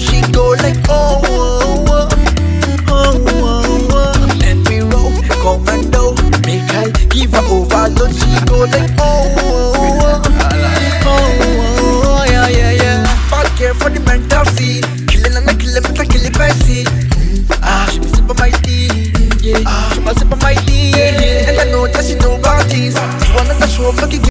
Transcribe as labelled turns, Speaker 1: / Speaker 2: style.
Speaker 1: she go like oh, oh, oh, oh, oh, oh. And we roll commando, make I give her overload. She go like oh, oh, oh, oh, oh, oh, yeah, yeah, yeah. Bad care for the mental see, killing and I kill him, I kill it by see. Ah, she be sipping my tea, yeah. She be sipping my tea, yeah. And I know that she know about this. She wanna show up,